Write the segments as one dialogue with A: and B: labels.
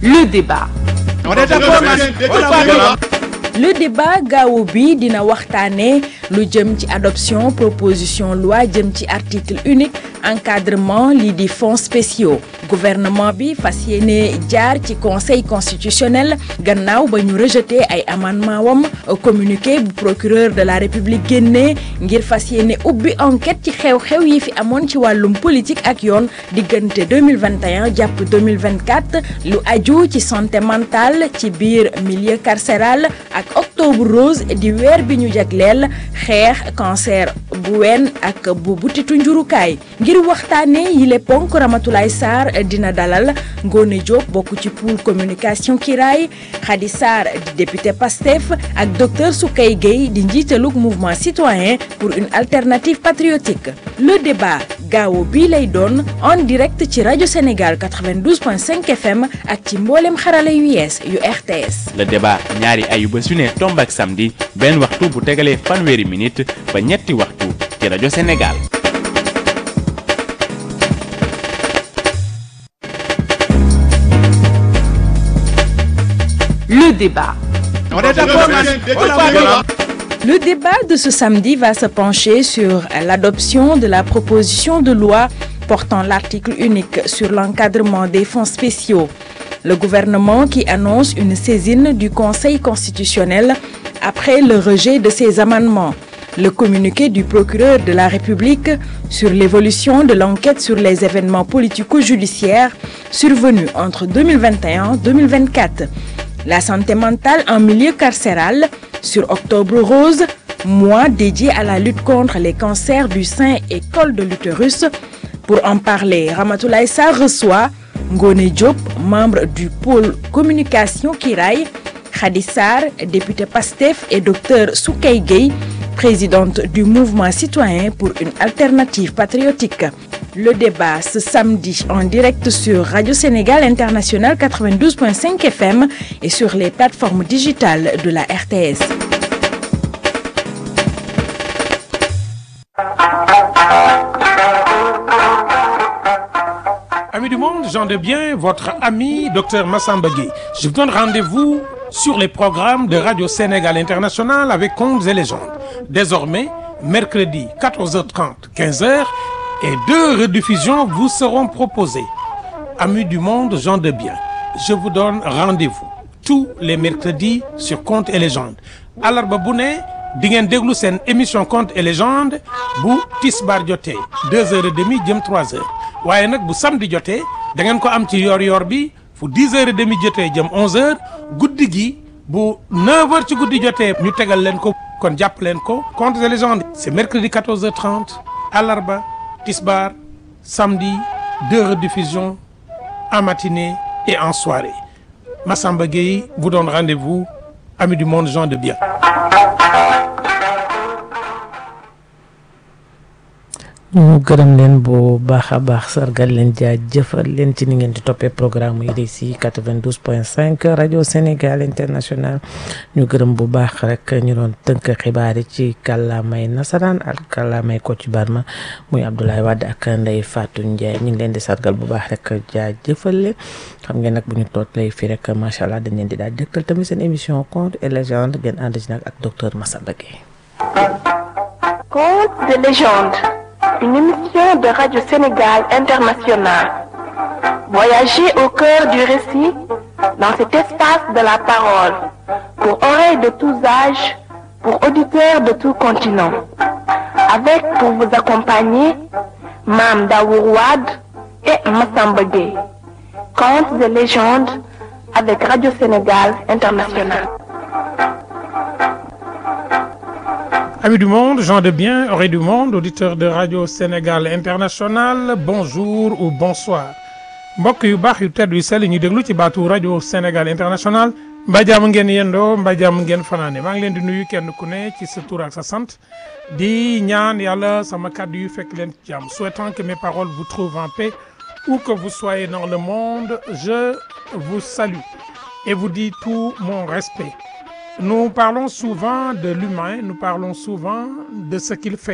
A: le débat. le débat gaawu bi dina waxtaane lu jëm ci adoption proposition loi jëm ci article unique encadrement lii di fonds spéciaux gouvernement bi fas yéene jaar ci conseil constitutionnel gannaaw ba ñu rejeté ay amendement wam communiqué bu procureur de la république génnee ngir fas yéene ubbi enquête ci xew-xew yi fi amoon ci wàllum politique ak yoon diggante 2021 jàpp 2024 lu aju ci santé mentale ci biir milieu carcéral ak octobre rose di weer bi ñu jagleel xeex cancer bu ween ak bu butitu njurukaay ngir waxtaane yile ponk Ramatoulaye Sarr dina dalal Ngone Diop bokk ci pôle communication Kiraay Khady Sarr di député PASTEF ak docteur Soukey Gueye di njiitalug mouvement citoyen pour une alternative patriotique le débat gaawo bii lay doon en direct ci rajo Sénégal 92.5 FM ak ci mboolem xarala yu yees yu RTS.
B: le débat ñaari ayuba su ne tomb ak samedi benn waxtu bu tegalee fanweeri minute ba ñetti waxtu ci rajo Sénégal.
A: Le débat. Le débat de ce samedi va se pencher sur l'adoption de la proposition de loi portant l'article unique sur l'encadrement des fonds spéciaux. Le gouvernement qui annonce une saisine du Conseil constitutionnel après le rejet de ces amendements. Le communiqué du procureur de la République sur l'évolution de l'enquête sur les événements politico-judiciaires survenus entre 2021 et 2024. La santé mentale en milieu carcéral sur Octobre Rose, mois dédié à la lutte contre les cancers du sein et col de l'utérus. Pour en parler, Ramatoulaye Sarr reçoit Ngone Diop, membre du pôle communication Kiraay, Khady Sarr, député PASTEF et docteur Soukey Gueye, présidente du mouvement citoyen pour une alternative patriotique. Le débat ce samedi en direct sur Radio Sénégal International 92.5 FM et sur les plateformes digitales de la RTS.
C: Amis du monde, j'en de bien, votre ami Dr Massamba Gueye. Je vous donne rendez-vous sur les programmes de Radio Sénégal International avec Contes et légendes. Désormais, mercredi 14h30, 15h et deux rediffusions vous seront proposées. Amis du monde, gens de bien, je vous donne rendez-vous tous les mercredis sur Contes et légendes. Alarba bu ne di ngeen déglu seen émission Contes et légendes bu tisbaar jotee deux heures et demie jëm trois heures waaye nag bu samedi jotee da ngeen ko am ci yor-yor bi fu dix heures et demie jotee jëm onze heures guddi gi bu neuf heures ci guddi jotee ñu tegal leen ko kon jàpp leen ko Contes et légendes c'est mercredi quatorze heures trente alarba tisbaar samedi deux rediffusions en matinée et en soirée Massamba Gueye vous donne rendez-vous amis du monde gens de bien
D: ñu gërëm leen bu baax a baax sargal leen jaajëfal leen ci ni ngeen di toppee programme yi di si 92.5 rajo Sénégal international ñu gërëm bu baax rek ñu doon tënk xibaar yi ci kàllaamay nasaraan ak kàllaamay Kocc Barma muy Abdoulaye Wade ak Ndeye Fatou Ndiaye ñu ngi leen di sargal bu baax rek jaajëfal leen xam ngeen nag bu ñu toog lay fii rek macha allah dañ leen di daal dëkkal tamit seen émission contes et légendes ngeen ànd ci nag ak docteur Massamba Gueye.
E: Contes et légendes. Une émission de Radio Sénégal International. Voyagez au cœur du récit dans cet espace de la parole pour oreilles de tous âges, pour auditeurs de tout continent. Avec pour vous accompagner Mam Daourouad et Massamba Gueye. Contes et légendes avec Radio Sénégal International.
C: Amis du monde, gens de bien, oreilles du monde, auditeurs de Radio Sénégal International, bonjour ou bonsoir. mbokk yu baax yu tedd yu sell ñu déglu ci baatu rajo Sénégal International mbaa jàmm ngeen yendoo mbaa jàmm ngeen fanaane maa ngi leen di nuyu kenn ku ne ci sa tur ak sa sant di ñaan yàlla sama kàddu yu fekk leen ci jàmm souhaitant que mes paroles vous trouvent en paix où que vous soyez dans le monde je vous salue et vous dis tout mon respect Nous parlons souvent de l'humain, nous parlons souvent de ce qu'il fait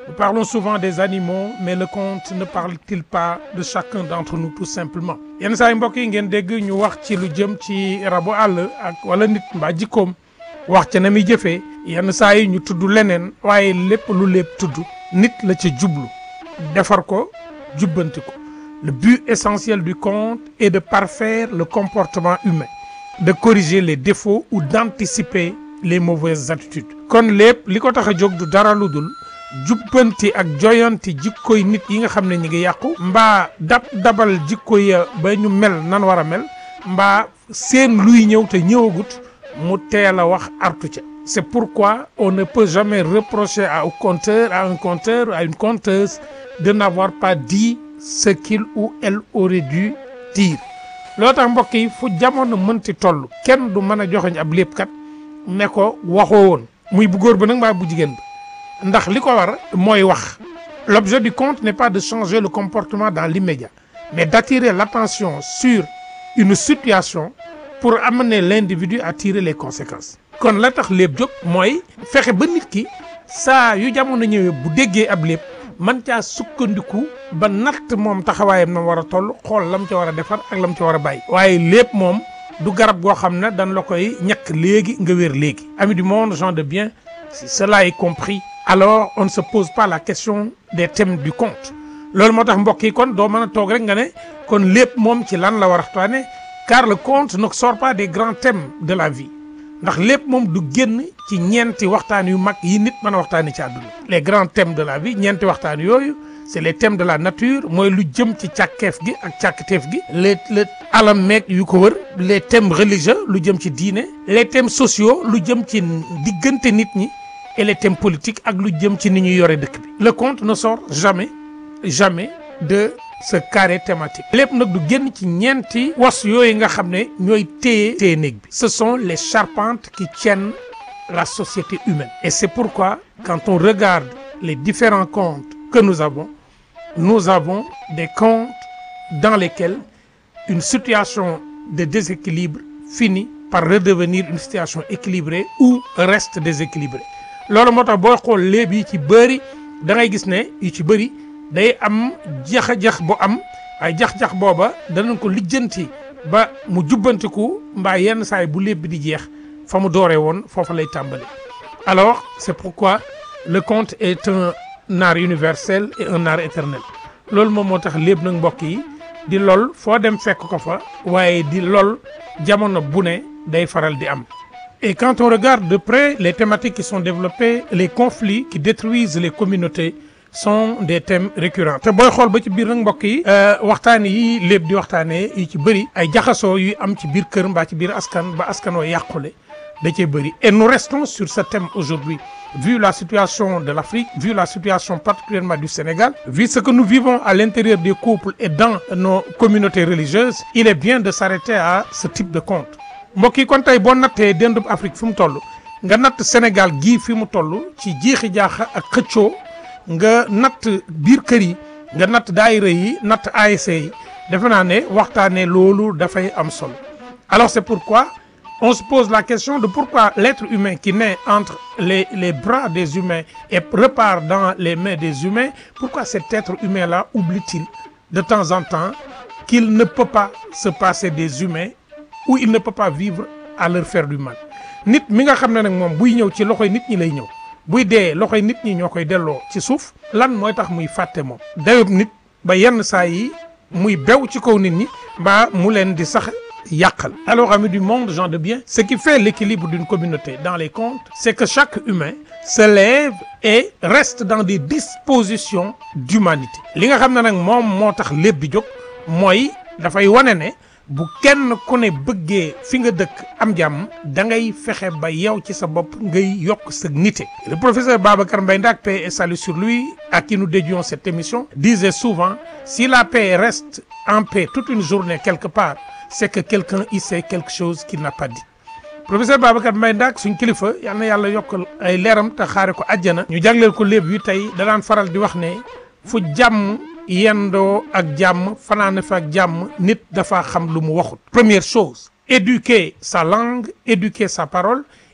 C: Nous parlons souvent des animaux mais le conte ne parle-t-il pas de chacun d'entre nous tout simplement yenn saa yi mbokk yi ngeen dégg ñu wax ci lu jëm ci rabu àll ak wala nit mbaa jikkoom wax ca na muy jëfee yenn saa yi ñu tudd leneen waaye lépp lu lépp tudd nit la ca jublu defar ko jubbanti ko le but essentiel du conte est de parfaire le comportement humain de corriger les défauts ou d'anticiper les mauvaises attitudes kon lépp li ko tax a jóg du dara lu dul jubbanti ak joyanti jikkoy nit yi nga xam ne ñi ngi yàqu mbaa dab dabal jikko ya ba ñu mel nan war a mel mbaa seen luy ñëw te ñëwagut mu teel a wax artu ca c'est pourquoi on ne peut jamais reprocher à un conteur à un conteur à une conteuse de n'avoir pas dit ce qu'il ou elle aurait dû dire loo tax mbokk yi fu jamono mënti toll kenn du mën a joxeñ ab léppkat ne ko waxoo woon muy bu góor ba nag mbaa bu jigéen ba ndax li ko war mooy wax l'objet du conte n'est pas de changer le comportement dans l'immédiat mais d'attirer l'attention sur une situation pour amener l'individu à tirer les conséquences kon la tax lépp jóg mooy fexe ba nit ki saa yu jamono ñëwee bu déggee ab lépp man caa sukkandiku ba natt moom taxawaayam na war a toll xool lam ca war a defar ak lam ca war a bàyyi waaye lépp moom du garab goo xam ne dañ la koy ñàkk léegi nga wér léegi amis du monde gens de bien si cela est compris alors on ne se pose pas la question des thèmes du conte loolu moo tax mbokk yi kon doo mën a toog rek nga ne kon lépp moom ci lan la war a waxtaane car le conte ne sort pas des grands thèmes de la vie ndax lépp moom du génn ci ñeenti waxtaan yu mag yi nit mën a waxtaanee ci àdduna les grands thèmes de la vie ñeenti waxtaan yooyu c'est les thèmes de la nature mooy lu jëm ci càkkeef gi ak càkkateef gi les les alam meeg yu ko wër les thèmes religieux lu jëm ci diine les thèmes sociaux lu jëm ci diggante nit ñi et les thèmes politiques ak lu jëm ci ni ñuy yore dëkk bi le conte ne sort jamais jamais de ce carré thématique lépp nag du génn ci ñeenti was yooyu nga xam ne ñooy téye téye néeg bi ce sont les charpentes qui tiennent la société humaine et c'est pourquoi quand on regarde les différents contes que nous avons nous avons des contes dans lesquels une situation de déséquilibre finit par redevenir une situation équilibrée ou reste déséquilibrée loolu moo tax booy xool léeb yi ci bëri da ngay gis ne yu ci bëri day am jax-jax bu am ay jax-jax booba danañ ko lijjanti ba mu jubbantiku mbaa yenn saay bu léeb bi di jeex fa mu dooree woon foofa lay tàmbali alors c'est pourquoi le conte est un art universel et un art éternel loolu moom moo tax léeb nag mbokk yi di lol foo dem fekk ko fa waaye di lol jamono bu ne day faral di am et quand on regarde de près les thématiques qui sont développées les conflits qui détruisent les communautés sont des thèmes récurrents te booy xool ba ci biir nag mbokk yi waxtaan yi lépp di waxtaanee yi ci bëri ay jaxasoo yuy am ci biir kër mbaa ci biir askan ba askan wa yàqule da cee bëri et nous restons sur ce thème aujourd'hui vu la situation de l'Afrique vu la situation particulièrement du Sénégal vu ce que nous vivons à l'intérieur des couples et dans nos communautés religieuses il est bien de s'arrêter à ce type de conte mbokk yi kon tey boo nattee dendub Afrique fi mu toll nga natt Sénégal gii fi mu toll ci jiixi jaaxa ak xëccoo nga natt biir kër yi nga natt daayira yi natt ASC yi defe naa ne waxtaanee loolu dafay am solo alors c'est pourquoi on se pose la question de pourquoi l'être humain qui naît entre les les bras des humains et repart dans les mains des humains pourquoi cet être humain-là oublie-t-il de temps en temps qu'il ne peut pas se passer des humains ou il ne peut pas vivre à leur faire du mal nit mi nga xam ne nag moom buy ñëw ci loxoy nit ñi lay ñëw buy dee loxoy nit ñi ñoo koy delloo ci suuf lan mooy tax muy fàtte moom dayob nit ba yenn saa yi muy bew ci kaw nit ñi mbaa mu leen di sax yàqal alors amis du monde gens de bien ce qui fait l'équilibre d'une communauté dans les contes c'est que chaque humain se lève et reste dans des dispositions d'humanité li nga xam ne nag moom moo tax lépp bi jóg mooy dafay wane ne bu kenn ku ne bëggee fi nga dëkk am jàmm da ngay fexe ba yow ci sa bopp ngay yokk sa nité le professeur Babacar Mbaye Ndak paix et salut sur lui à qui nous dédions cette émission disait souvent si la paix reste en paix toute une journée quelque part c'est que quelqu'un y sait quelque chose qu'il n'a pas dit professeur Babacar Mbaye Ndak suñ kilifa yal na yàlla yokkal ay leeram te xaare ko àjjana ñu jagleel ko léeb yu tey da daan faral di wax ne fu jàmm yendoo ak jàmm fanaane fa ak jàmm nit dafa xam lu mu waxut première chose éduquer sa langue éduquer sa parole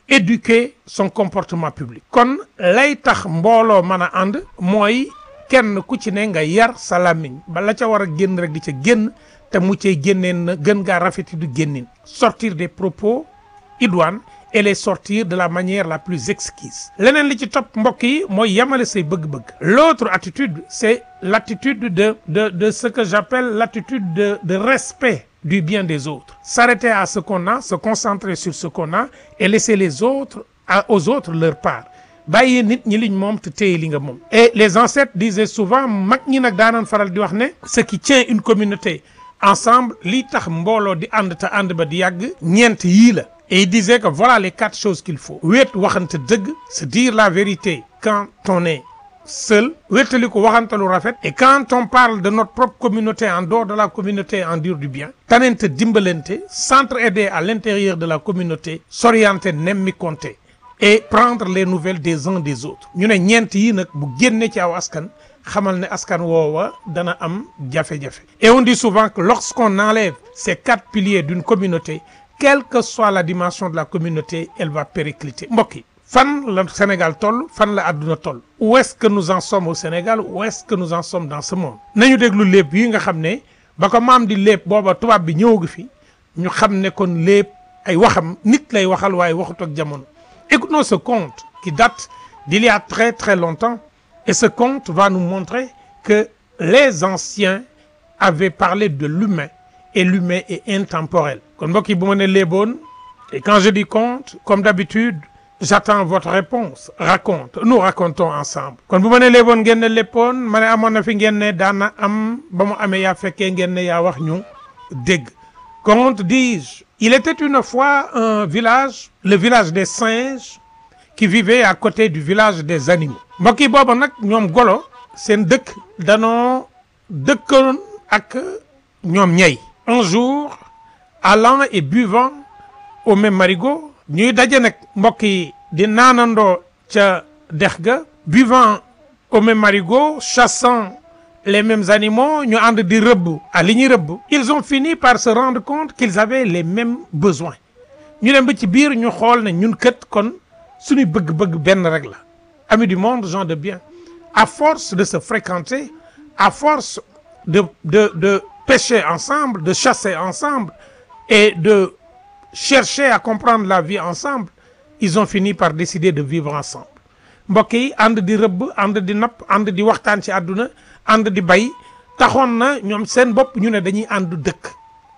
C: éduquer son comportement public kon lay tax mbooloo mën a ànd mooy kenn ku ci ne nga yar sa làmmiñ ba la ca war a génn rek di ca génn te mu cay génneen na gën ngaa rafeti du génnin sortir des propos idoines et les sortir de la manière la plus exquise leneen li ci topp mbokk yi mooy yamale say bëgg-bëgg l'autre attitude c'est l'attitude de de de ce que j'appelle l'attitude de de respect du bien des autres s'arrêter à ce qu'on a se concentrer sur ce qu'on a et laisser les autres à, aux autres leur part bàyyi nit ñi liñ moom te téye li nga moom et les ancêtres disaient souvent mag ñi nag daanoon faral di wax ne ce qui tient une communauté ensemble li tax mbooloo di ànd te ànd ba di yàgg ñeent yii la et il disait que voilà les quatre choses qu'il faut wéet waxante dëgg se dire la vérité quand on est seul wéetali ko waxante lu rafet et quand on parle de notre propre communauté en dehors de la communauté en dire du bien tanente dimbalante s'entraider à l'intérieur de la communauté s'orienter nemmi compter et prendre les nouvelles des uns des autres ñu ne ñeent yi nag bu génne ci aw askan xamal ne askan woowa dana am jafe-jafe et on dit souvent que lorsqu'on enlève ces quatre piliers d'une communauté quelle que soit la dimension de la communauté elle va péricliter mbokk yi fan la Sénégal toll fan la àdduna toll où est-ce que nous en sommes au Sénégal où est-ce que nous en sommes dans ce monde nañu déglu léeb yi nga xam ne ba ko maam di léeb booba tubaab bi ñëwagu fi ñu xam ne kon léeb ay waxam nit lay waxal waaye waxut ak jamono écoutons ce conte qui date d'il y a très très longtemps et ce conte va nous montrer que les anciens avaient parlé de l'humain et l'humain est intemporel kon mbokk yi bu ma ne léeboon et quand je dis conte comme d'habitude j'attends votre réponse raconte nous racontons ensemble kon bu ma ne léeboon ngeen ne léppoon ma ne amoon na fi ngeen ne daana am ba mu amee yaa fekkee ngeen ne yaa wax ñu dégg conte dis-je il était une fois un village le village des singes qui vivait à côté du village des animaux mbokk yi booba nag ñoom golo seen dëkk danoo dëkkoon ak ñoom ñey un jour allant et buvant au même marigot ñuy daje nag mbokk yi di naanandoo ca dex ga buvant au même marigot chassant les mêmes animaux ñu ànd di rëbb à li ñuy rëbb ils ont fini par se rendre compte qu'ils avaient les mêmes besoins ñu dem ba ci biir ñu xool ne ñun kët kon suñuy bëgg-bëgg benn rek la amis du monde gens de bien à force de se fréquenter à force de de de pêcher ensemble de chasser ensemble et de chercher à comprendre la vie ensemble ils ont fini par décider de vivre ensemble mbokk yi ànd di rëbb ànd di napp ànd di waxtaan ci àdduna ànd di bay taxoon na ñoom seen bopp ñu ne dañuy ànd dëkk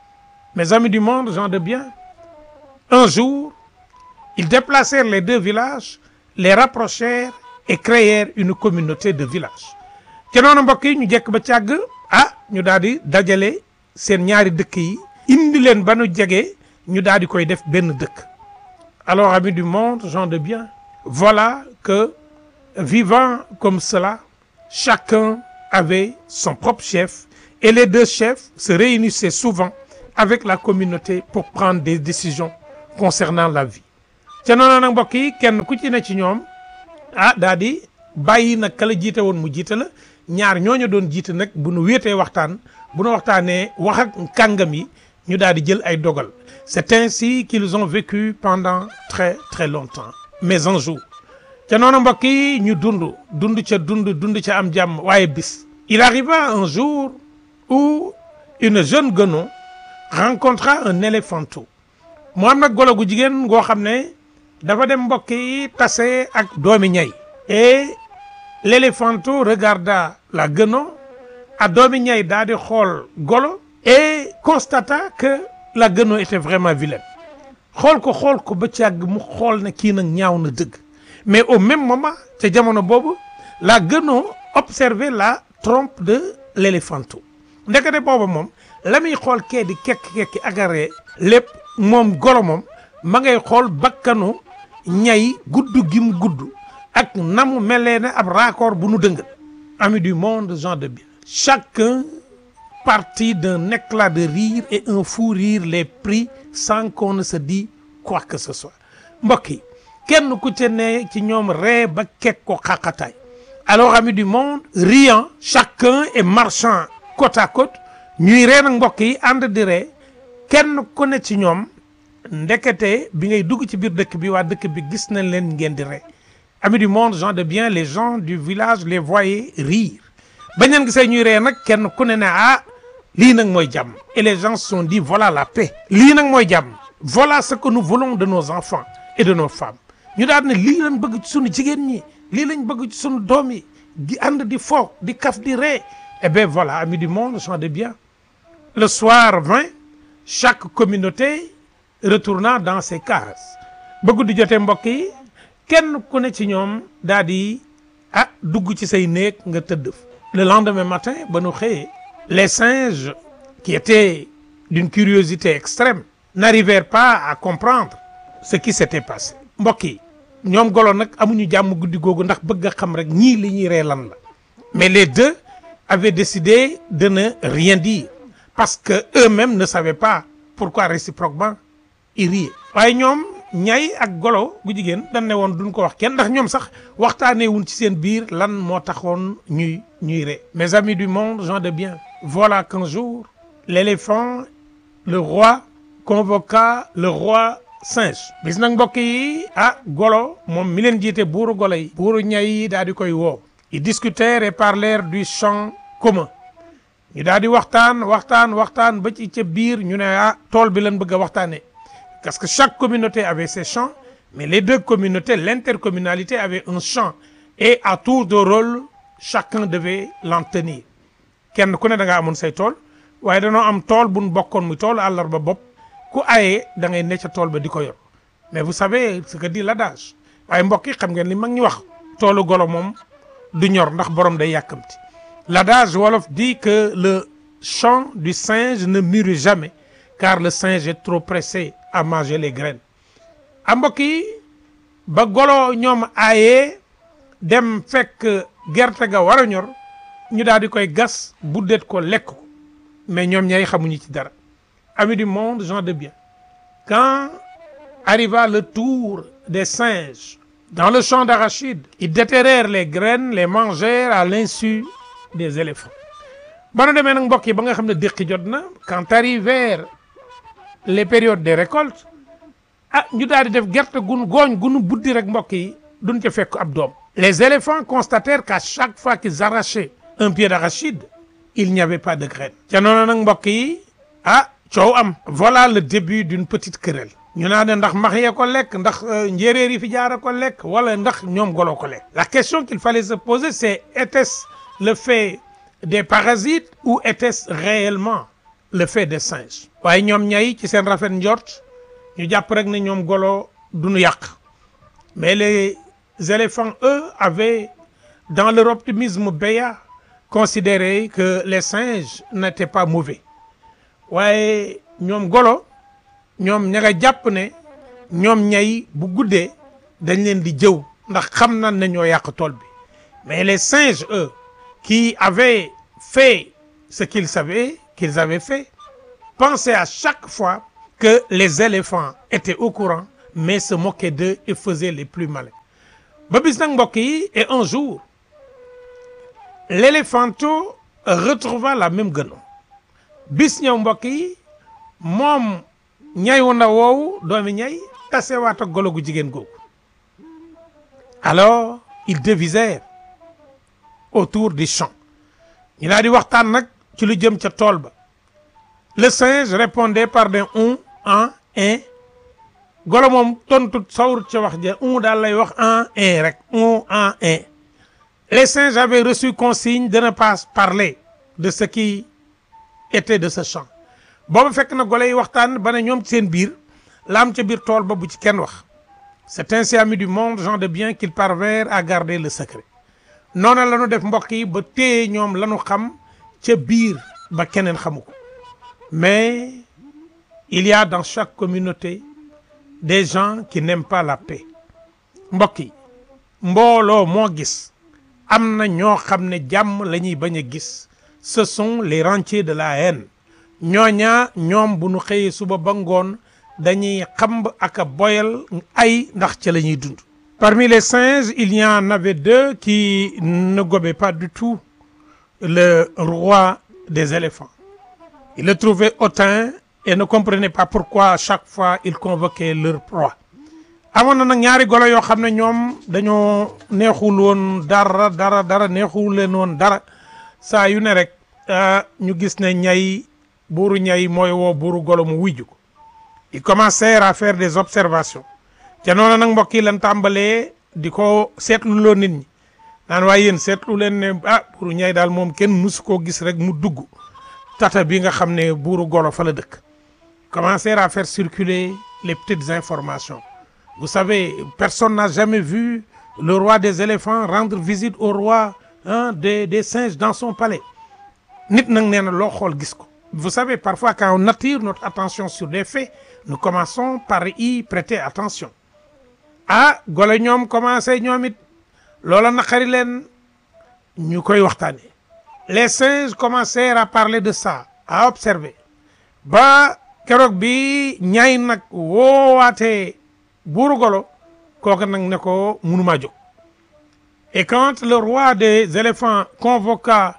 C: mes amis du monde gens de bien un jour ils déplacèrent les deux villages les rapprochèrent et créèrent une communauté de villages te noonu mbokk yi ñu jekk ba càgg ah ñu daal di dajale seen ñaari dëkk yi indi leen ba nu jege ñu daal di koy def benn dëkk alors amis du monde gens de bien voilà que vivant comme cela chacun avait son propre chef et les deux chefs se réunissaient souvent avec la communauté pour prendre des décisions concernant la vie ca noonu nag mbokk yi kenn ku ci ne ci ñoom ah daa di bàyyi nag kala jiite woon mu jiite la ñaar ñooñu doon jiite nag bu nu wéetee waxtaan bu nu waxtaanee wax ak kàngam yi ñu daal di jël ay dogal c'est ainsi qu'ils ont vécu pendant très très longtemps mais un jour ca noonu mbokk yi ñu dund dund ca dund dund ca am jàmm waaye bis il arriva un jour où une jeune guenon rencontra un éléphanteau mu am nag golo gu jigéen goo xam ne dafa dem mbokk yi tase ak doomi ñay et l'éléphanteau regarda la guenon a doomi ñay daa di xool golo et constata que la guenon était vraiment vilaine xool ko xool ko ba càgg mu xool ne kii nag ñaaw na dëgg mais au même moment ca jamono boobu la guenon observait la trompe de l'éléphanteau ndekete booba moom la muy xool kee di kekk-kekki agaree lépp moom golo moom ma ngay xool bakkanu ñay gudd gi mu gudd ak na mu melee ne ab raccord bu nu dëngal amis du monde gens de bien chacun partit d'un éclat de rire et un fou rire les prit sans qu'on ne se dit quoi que ce soit mbokk yi kenn ku ca ne ci ñoom ree ba kekk ko xaqataay alors amis du monde riant chacun et marchant côte à côte ñuy ree nag mbokk yi ànd di ree kenn ku ne ci ñoom ndekete bi ngay dugg ci biir dëkk bi waa dëkk bi gis nañ leen ngeen di ree amis du monde gens de bien les gens du village les voyaient rire bañ leen gisee ñuy ree nag kenn ku ne ne ah lii nag mooy jàmm et les gens se sont dit voilà la paix lii nag mooy jàmm voilà ce que nous voulons de nos enfants et de nos femmes ñu daal ne lii lañ bëgg ci sunu jigéen ñi lii lañ bëgg ci sunu doom yi di ànd di fo di kaf di ree eh bien voilà amis du monde gens de bien le soir vint chaque communauté retourna dans ses cases ba guddi jotee mbokk yi kenn ku ne ci ñoom daal di ah dugg ci say néeg nga tëdd le lendemain matin ba nu xëyee les singes qui étaient d'une curiosité extrême n'arrivèrent pas à comprendre ce qui s'était passé mbokk yi ñoom golo nag amuñu jàmm guddi googu ndax bëgg a xam rek ñii li ñuy ree lan la mais les deux avaient décidé de ne rien dire parce que eux-mêmes ne savaient pas pourquoi réciproquement ils riaient waaye ñoom ñay ak golo gu jigéen dañ ne woon duñ ko wax kenn ndax ñoom sax waxtaanee wuñ ci seen biir lan moo taxoon ñuy ñuy ree mes amis du monde gens de bien voilà qu'un jour l'éléphant le roi convoqua le roi singe bis nag mbokk yi ah golo moom mi leen jiite buuru golo yi buuru ñay yi daal di koy woo ils discutèrent et parlèrent du champ commun ñu daal di waxtaan waxtaan waxtaan ba ci ca biir ñu ne ah tool bi lañ bëgg a waxtaanee parce que chaque communauté avait ses champs mais les deux communautés l'intercommunalité avait un champ et à tour de rôle chacun devait l'en tenir kenn ku ne da nga amoon say tool waaye danoo am tool bu nu bokkoon muy tool àllarba bopp ku ayee da ngay ne ca tool ba di ko yor mais vous savez ce que dit l'adage waaye mbokk yi xam ngeen li mag ñi wax toolu golo moom du ñor ndax borom day yàkkamti l'adage wolof dit que le champ du singe ne mûrit jamais car le singe est trop pressé à manger les graines a mbokk yi ba golo ñoom aayee dem fekk gerte ga war a ñor ñu daal di koy gas buddeet ko lekk ko mais ñoom ñay xamuñu ci dara amis du monde gens de bien quand arriva le tour des singes dans le champ d'arachide ils déterrèrent les graines les mangèrent à l'insu des éléphants ba nu demee nag mbokk yi ba nga xam ne déqi jot na quand arrivèrent les périodes des récoltes ah ñu daal di def gerte gun gooñ gunu buddi rek mbokk yi duñ ca fekk ab doom les éléphants constatèrent qu'à chaque fois qu'ils arrachaient un pied d'arachide il n'y avait pas de graine ca noonu nag mbokk yi ah coow am voilà le début d'une petite querelle ñu naa ne ndax max yee ko lekk ndax njéeréer yi fi jaara ko lekk wala ndax ñoom goloo ko lekk la question qu'il fallait se poser c'est était-ce le fait des parasites ou était-ce réellement le fait des singes waaye ñoom ñay ci seen rafet njort ñu jàpp rek ne ñoom golo duñu yàq mais les éléphants eux avaient dans leur optimisme béat considéré que les singes n'étaient pas mauvais waaye ñoom golo ñoom ña nga jàpp ne ñoom ñay bu guddee dañ leen di jëw ndax xam nañ ne ñoo yàq tool bi mais les singes eux qui avaient fait ce qu'ils savaient qu'ils avaient fait pensaient à chaque fois que les éléphants étaient au courant mais se moquaient d'eux et faisaient les plus malins ba bis nag mbokk yi et un jour l'éléphanto retrouva la même guenon bis ñëw mbokk yi moom ñay wu ndaw woowu doomi ñay tasewaat ak golo gu jigéen googu alors ils devisèrent autour du champ ñu daal di waxtaan nag ci lu jëm ca tool ba le singe répondait par des on en un golo moom tontu sawrut ca wax ja on daal lay wax en un rek on en un les singes avaient reçu consigne de ne pas parler de ce qui était de ce champ booba fekk na golo yi waxtaan ba ne ñoom ci seen biir la am ca biir tool ba bu ci kenn wax c'est ainsi amis du monde gens de bien qu'ils parvinrent à garder le secret noona la ñu def mbokk yi ba téye ñoom la ñu xam ca biir ba keneen xamu ko mais il y a dans chaque communauté des gens qui n'aiment pas la paix mbokk yi mbooloo moo gis am na ñoo xam ne jàmm la ñuy bañ a gis ce sont les rentiers de la haine ñooñaa ñoom bu ñu xëyee suba ba ngoon dañuy xamb ak a boyal ay ndax ca la ñuy dund parmi les singes il y en avait deux qui ne gobaient pas du tout le roi des éléphants il le trouvait hautain et ne comprenaient pas pourquoi chaque fois ils convoquaient leur proie amoon na nag ñaari golo yoo xam ne ñoom dañoo neexul woon dara dara dara neexul leen woon dara saa yu ne rek ñu gis ne ñay buuru ñay mooy woo buuru golo mu wujju ko ils commencèrent à faire des observations te noonu nag mbokk yi lan tàmbalee di ko seetlu loo nit ñi naan waaye yéen seetlu leen ne ah buuru ñay daal moom kenn musu koo gis rek mu dugg tata bi nga xam ne buuru golo fa la dëkk commencèrent à faire circuler les petites informations vous savez personne n'a jamais vu le roi des éléphants rendre visite au roi hein, des des singes dans son palais nit nag nee na loo xool gis ko vous savez parfois quand on attire notre attention sur des faits nous commençons par y prêter attention ah golo ñoom commencé ñoom it loola naqari leen ñu koy waxtaanee les singes commencèrent à parler de ça à observer ba keroog bi ñaay nag woowaatee buuru golo kooku nag ne ko mënumaa jóg et quand le roi des éléphants convoqua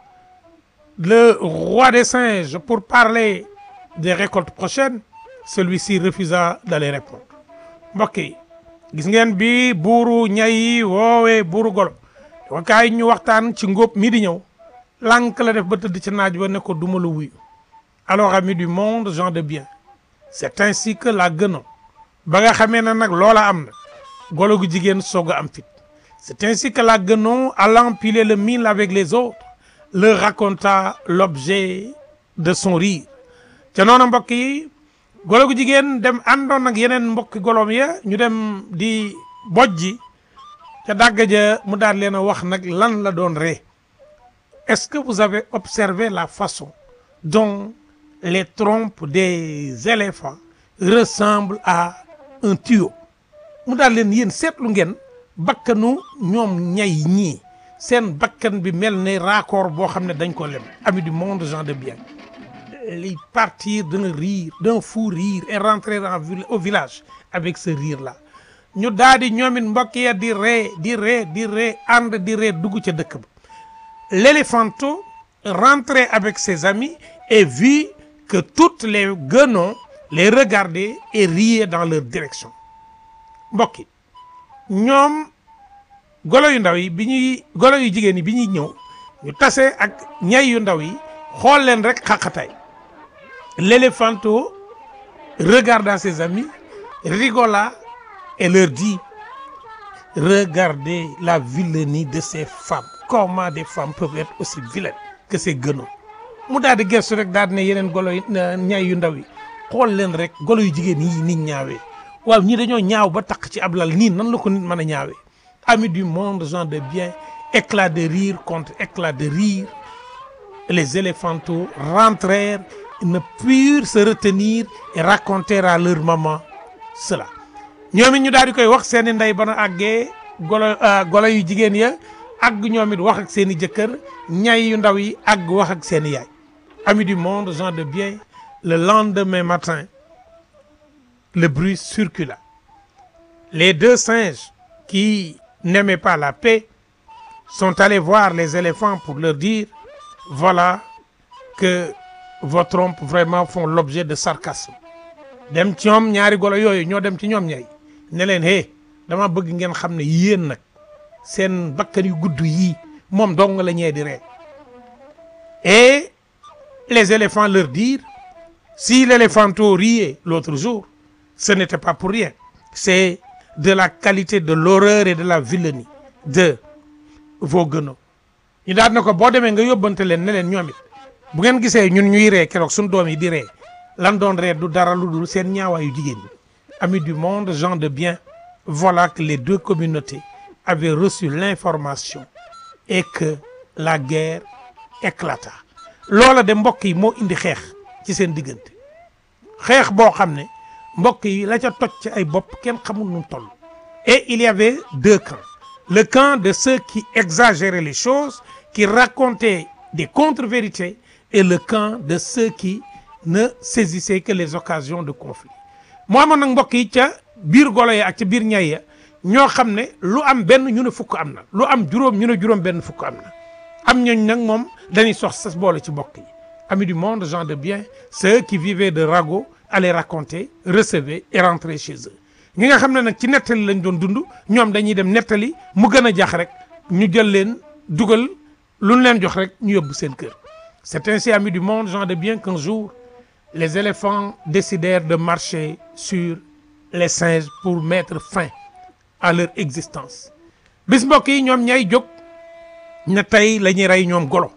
C: le roi des singes pour parler des récoltes prochaines celui-ci refusa d'aller répondre mbokk yi gis ngeen bi buuru ñay yi woowee buuru golo wakaay ñu waxtaan ci ngóob mi di ñëw lànk la def ba tëdd ci naaj ba ne ko duma la wuyu alors amis du monde gens de bien c'est ainsi que la gënon ba nga xamee ne nag loola am na golo gu jigéen soog a am fit c'est ainsi que la gënon allant piler le mil avec les autres leur raconta l'objet de son rire ca noonu mbokk yi golo gu jigéen dem àndoon ak yeneen mbokki golom ya ñu dem di bojji ca dàgg ja mu daal leen a wax nag lan la doon ree est-ce que vous avez observé la façon dont les trompes des éléphants ressemblent à un tuyau mu daal leen yéen seetlu ngeen bakkanu ñoom ñay ñii seen bakkan bi mel ne raccord boo xam ne dañ ko lem amis du monde gens de bien ils partirent d'un rire d'un fou rire et rentrèrent en vil- au village avec ce rire là ñu daal di ñoom it mbokk ya di ree di ree di ree ànd di ree dugg ca dëkk ba l'éléphanteau rentrait avec ses amis et vit que toutes les guenons les regardaient et riaient dans leur direction mbokk yi ñoom golo yu ndaw yi bi ñuy golo yu jigéen yi bi ñuy ñëw ñu tase ak ñay yu ndaw yi xool leen rek xaqataay l'éléphanteau regarda ses amis rigola et leur dit regardez la vilainie de ces femmes comment des femmes peuvent être aussi vilaines que ces guenons mu daal di gëstu rek daal di ne yeneen golo yi ñay yu ndaw yi xool leen rek golo yu jigéen yi nit ñaawee waaw ñii dañoo ñaaw ba taq ci ab lal nii nan la ko nit mën a ñaawee amis du monde gens de bien éclat de rire contre éclat de rire les éléphanteaux rentrèrent ils ne purent se retenir et racontèrent à leur maman cela ñoom it ñu daal di koy wax seen i ndey ba na àggee golo golo yu jigéen ya àgg ñoom it wax ak seen i jëkkër ñay yu ndaw yi àgg wax ak seen i yaay amis du monde gens de bien le lendemain matin le bruit circula les deux singes qui n'aimaient pas la paix sont allés voir les éléphants pour leur dire voilà que vos trompes vraiment font l'objet de sarcasme dem ci ñoom ñaari golo yooyu ñoo dem ci ñoom ñay ne leen hé dama bëgg ngeen xam ne yéen nag seen bakkan yu gudd yii moom dong la ñee di ree et les éléphants leur dirent si l'éléphanteau riait l'autre jour ce n'était pas pour rien c'est de la qualité de l'horreur et de la vilainie de vos guenons ñu daal na ko boo demee nga yóbbante leen ne leen ñoom it bu ngeen gisee ñun ñuy ree keroog suñu doom yi di ree lan doon ree du dara lu dul seen ñaawaayu jigéen ñi amis du monde gens de bien voilà que les deux communautés avaient reçu l'information et que la guerre éclata loola de mbokk yi moo indi xeex ci seen diggante xeex boo xam ne mbokk yi la ca toj ci ay bopp kenn xamul nu mu toll et il y avait deux camps le camp de ceux qui exagéraient les choses qui racontaient des contre-vérités et le camp de ceux qui ne saisissaient que les occasions de conflit moo amoon nag mbokk yi ca biir golo ya ak ca biir ñay ya ñoo xam ne lu am benn ñu ne fukk am na lu am juróom ñu ne juróom benn fukk am na am ñooñ nag moom dañuy sox sas boole ci mbokk yi amis du monde gens de bien ceux qui vivaient de ragots allaient raconter recevaient et rentraient chez eux ñi nga xam ne nag ci nettali lañ doon dund ñoom dañuy dem nettali mu gën a jax rek ñu jël leen dugal lu ñu leen jox rek ñu yóbbu seen kër c'est ainsi amis du monde gens de bien qu'un jour les éléphants décidèrent de marcher sur les singes pour mettre fin à leur existence bis mbokk yi ñoom ñay jóg na tey la ñuy rey ñoom golo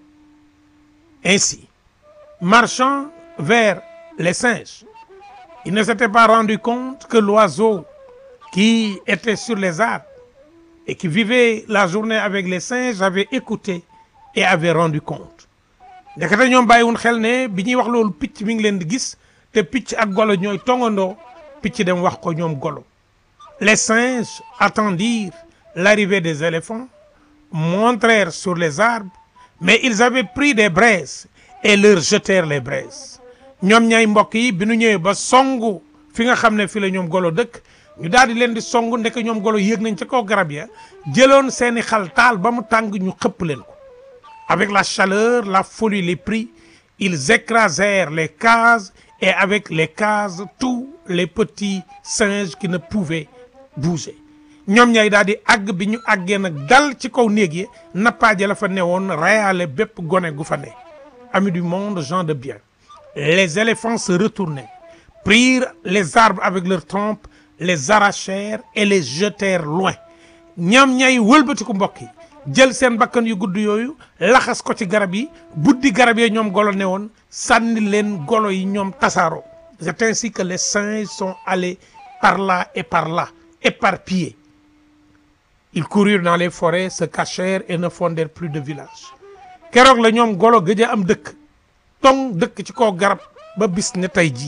C: ainsi marchant vers les singes ils ne s'étaient pas rendu compte que l'oiseau qui était sur les arbres et qui vivait la journée avec les singes avait écouté et avait rendu compte ndekete ñoom bàyyiwun xel ne bi ñuy wax loolu picc mi ngi leen di gis te picc ak golo ñooy tongandoo picc dem wax ko ñoom golo les singes attendirent l'arrivée des éléphants montrèrent sur les arbres mais ils avaient pris des braises et leur jetèrent les braises ñoom ñay mbokk yi bi nu ñëwee ba songu fi nga xam ne fi la ñoom golo dëkk ñu daal di leen di songu ndeke ñoom golo yéeg nañ ca kaw garab ya jëloon seeni xal taal ba mu tàng ñu xëpp leen ko avec la chaleur la folie les prit ils écrasèrent les cases et avec les cases tous les petits singes qui ne pouvaient bouger ñoom ñay daal di àgg bi ñu àggee nag dal ci kaw néeg yi nappaaje la fa newoon reyaale bépp gone gu fa ne amis du monde gens de bien les éléphants se retournaient prirent les arbres avec leurs trompes les arrachèrent et les jetèrent loin ñoom ñay wëlbatiku mbokk yi jël seen bakkan yu gudd yooyu laxas ko ci garab yi buddi garab yi ñoom golo ne woon sànni leen golo yi ñoom tasaaroo c'est ainsi que les singes sont allés par là et par là éparpillés ils coururent dans les forêts se cachèrent et ne fondèrent plus de village keroog la ñoom golo gëj a am dëkk tong dëkk ci kaw garab ba bis ne tey jii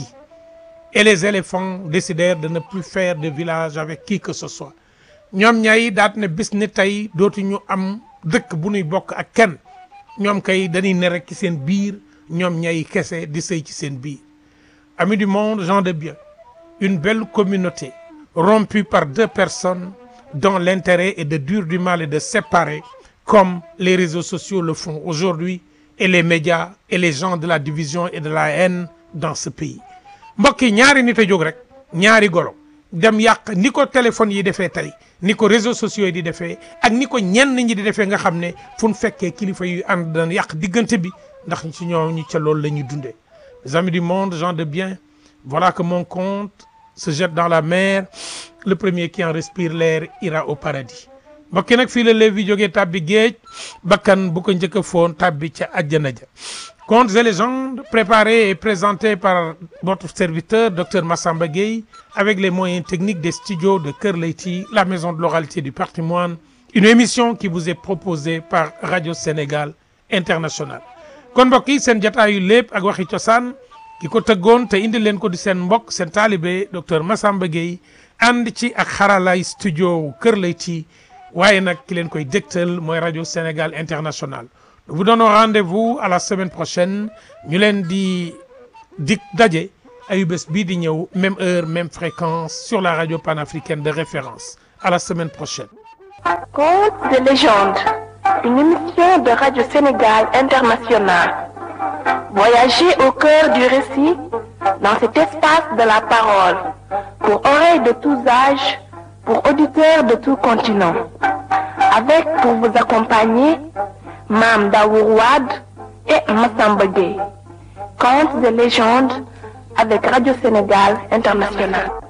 C: et les éléphants décidèrent de ne plus faire de village avec qui que ce soit ñoom ñay daat ne bis ne tey dootuñu am dëkk bu ñuy bokk ak kenn ñoom kay dañuy ne rek ci seen biir ñoom ñay kese di sëy ci seen biir amis du monde gens de bien une belle communauté rompue par deux personnes dont l'intérêt est de dur du mal et de séparer comme les réseaux sociaux le font aujourd'hui et les médias et les gens de la division et de la haine dans ce pays mbokk yi ñaari nit a jóg rek ñaari golo dem yàq ni ko téléphone yi defee tey ni ko réseaux sociaux yi di defee ak ni ko ñenn ñi di defee nga xam ne fu ñu fekkee kilifa yu ànd daan yàq diggante bi ndax ci ñoo ñu ca loolu la ñuy dundee mes amis du monde gens de bien voilà que mon compte se jette dans la mer le premier qui en respire l'air ira au paradis mbokki nag fii la Lévi jógee tàbbi géej bakkan bu ko njëkk a foon tàbbi ca àjjana ja Contes et légendes préparés et présentés par votre serviteur docteur Massamba Gueye avec les moyens techniques des studios de Kër Leyti la maison de l'oralité du patrimoine une émission qui vous est proposée par Radio Sénégal International kon mbokk yi seen jotaayu lépp ak waxi cosaan ki ko tëggoon te indi leen ko di seen mbokk seen taalibe docteur Massamba Gueye ànd ci ak xaralay studio Kër Leyti waaye nag ki leen koy dégtal mooy Radio Sénégal International nous vous donnons rendez-vous à la semaine prochaine ñu leen di dik daje ayu bés bii di ñëw même heure même fréquence sur la radio panafricaine de référence à la semaine prochaine
E: Contes de légende, une émission de Radio Sénégal International. Voyagez au cœur du récit dans cet espace de la parole, pour oreilles de tous âges, pour auditeurs de tout continent. Avec pour vous accompagner Mam Daourouad et Massamba Gueye. Contes de légende avec Radio Sénégal International.